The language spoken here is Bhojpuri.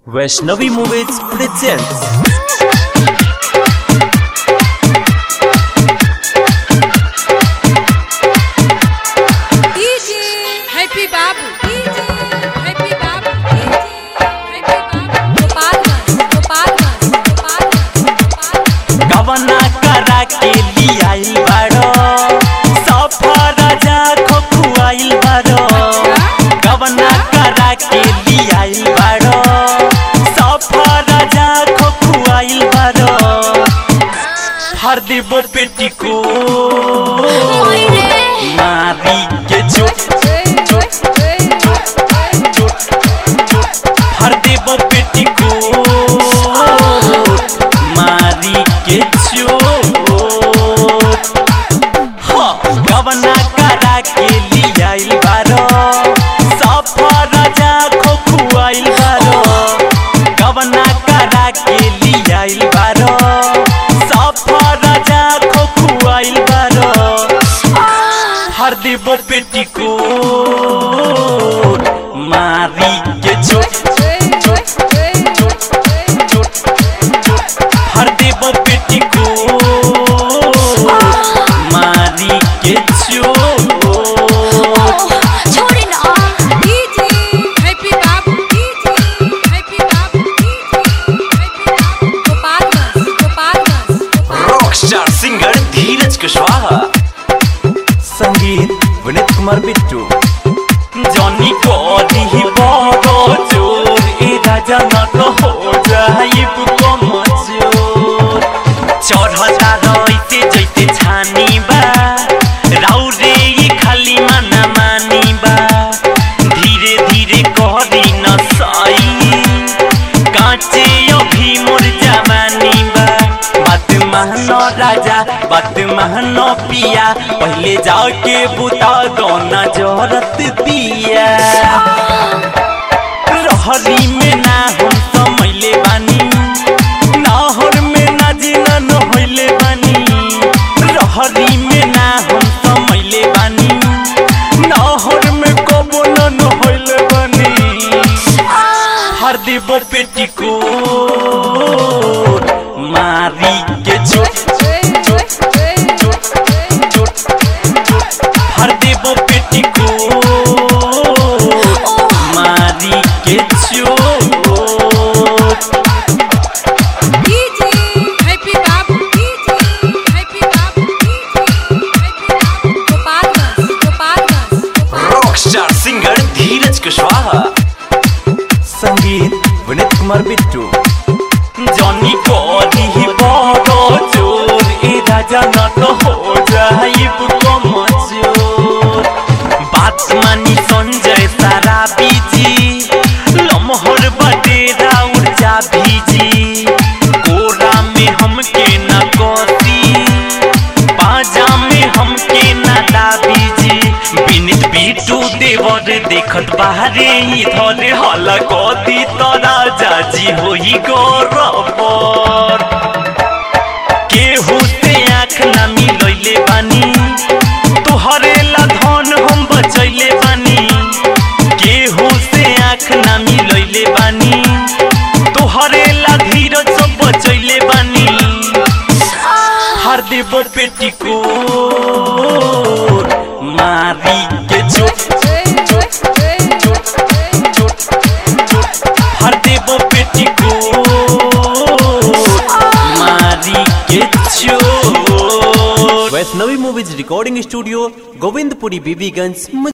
Vaishnavi movies presents DJ Happy Babu DJ Happy Babu DJ Happy Babu Gopalganj Gopalganj Gopalganj Gopalganj गवना करा के लियाइल बाड़ो सफर जा खोखुआइल बाड़ो गवना करा के लियाइल बाड़ो सफर जा खोखुआइल बाड़ो हर देबो पेटी को मारी के चोट चोट चोट चोट हर देबो पेटी को मारी के चोट हाँ, गवना करा के लियाइल बारो सफर जा खोखुआइल बारो गवना करा के लियाइल बारो सफर जा खोखुआइल बारो हर देबो पेटी को मारी के चोट चोट चोट चोट हर देबो पेटी को मारी के चोट DJ Happy Babu DJ Happy Babu DJ Happy Babu Gopalganj Gopalganj Gopalganj rock star singer Dheeraj Kushwaha संगीत विनीत कुमार बिट्टू जॉनी को दी बड़ो जोर ए राजा न तो हो जाइब को मजूर चढ़ता रहिते जैते छानी बा राउ रे ये खाली माना मानी बा धीरे धीरे कहरी न सई कांचे अभी मोर जवानी बा बात महनो राजा बात महनो पिया पहले जाके बुता गौना जरत दिया रहरी में ना हम समैले बानी नाहर में ना जिना न होइले बानी रहरी में ना हम समैले बानी नाहर में कबो न न होइले बानी हर देबो पेटी को मारी के चोट चोट चोट चोट हर देबो पेटी को मारी के चोट DJ Happy Babu DJ Happy Babu DJ Happy Babu Gopalganj Gopalganj Gopalganj rock star singer Dheeraj Kushwaha संगीत विनीत कुमार बिट्टू जॉनी को दी बड़ो जोर ए राजा न तो हो जाइब को मजूर बात मानी संजय सारा बीजी लमहर बटेरा ऊर्जा भीजी कोरा में हमके न कोसी बाजा में हमके ना दाबीजी बिनित बीटू देवर देखत बाहरे इधर हल कदी तरा जाजी होई गौरवर केहू से आँख ना मिलैले बानी तोहरे ला धन हम बचैले बानी केहू से आँख ना मिलैले बानी तोहरे ला धीरज सब बचैले बानी हर देबो पेटी को मारी के चोट चोट चोट चोट हर देबो पेटी को मारी के चोट Vaishnavi movies recording studio Govindpuri Bibiganj